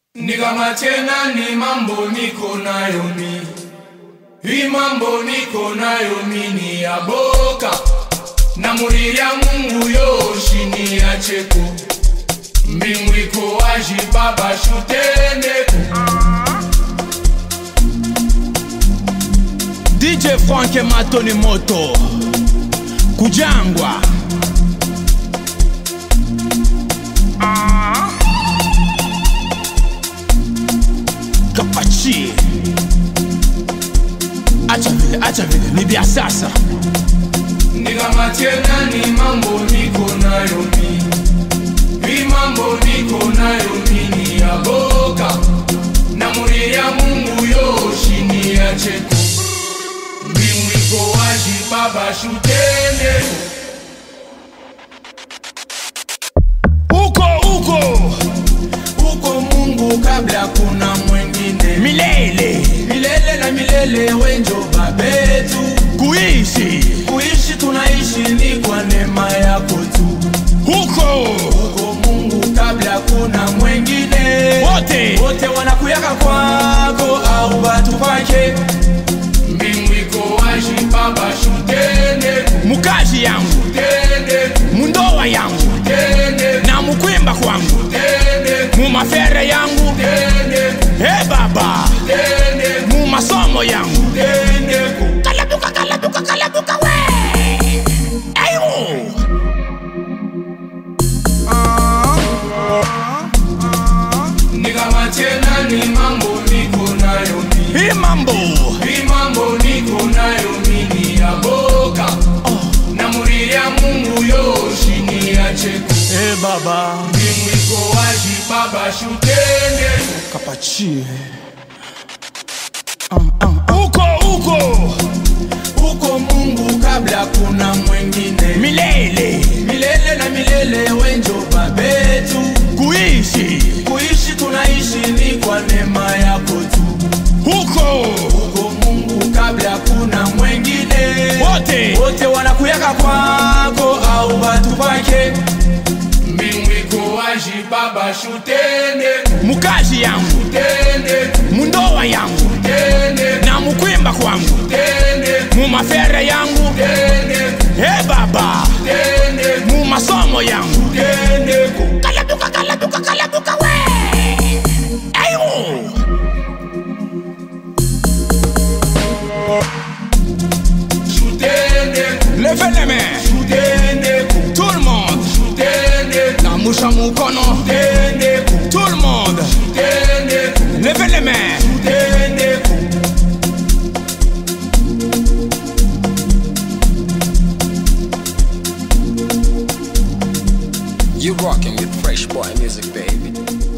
Ni kama tena ni mambo niko nayo mi hii mambo niko nayo mi ni ya boka na muri ya Mungu yoshi ni ya cheko mbingu iko wazi baba shutendeko DJ Frank Matoni Moto Kujangwa Kapachi Acha vile, acha vile, ni vya sasa ni kama tena ni mambo niko nayo mi hii mambo niko nayo mi ni ya boka na muri ya Mungu yoshi ni ya cheko mbingu iko wazi baba shutendeko Uko, uko huko Mungu kabla kuna mwengine Milele milele na milele wenjo babetu Kuishi kuishi tunaishi ni kwa neema yako tu Uko huko Mungu kabla kuna mwengine Wote wote wanakuyaka kwako au batu pake mbingu iko wazi baba shutende Mukazi yangu tende Mundoa yangu tende Na mukwimba kwangu tende Mumafere yangu tende Hey baba tende Mu masomo yangu tende Kalabuka kalabuka kalabuka we Ayo ni kama tena ni mambo niko nayo mi Hii mambo hii mambo niko nayo mi ni ya boka na muri ya Mungu yoshi ni ya cheko Hey baba mbingu iko wazi baba shutende Kapachi Uko uko huko Mungu kabla kuna mwengine Milele milele na milele wenjo babetu Kuishi kuishi tunaishi ni kwa neema yako tu Uko huko Mungu kabla kuna mwengine Wote wote wanakuyaka kwako au batu pake mbingu iko wazi baba shutende Mukazi yangu tende Mundoa yangu tende Na mukwimba kwangu tende Mumafere yangu tende Hey baba tende Mu masomo yangu tende Kalabuka kalabuka kalabuka we Ayo shutende Levez les mains shutende Tout le monde shutende Na musha mukono tende Tout le monde tende Levez les mains tende You rocking with Fresh Boy Music, baby.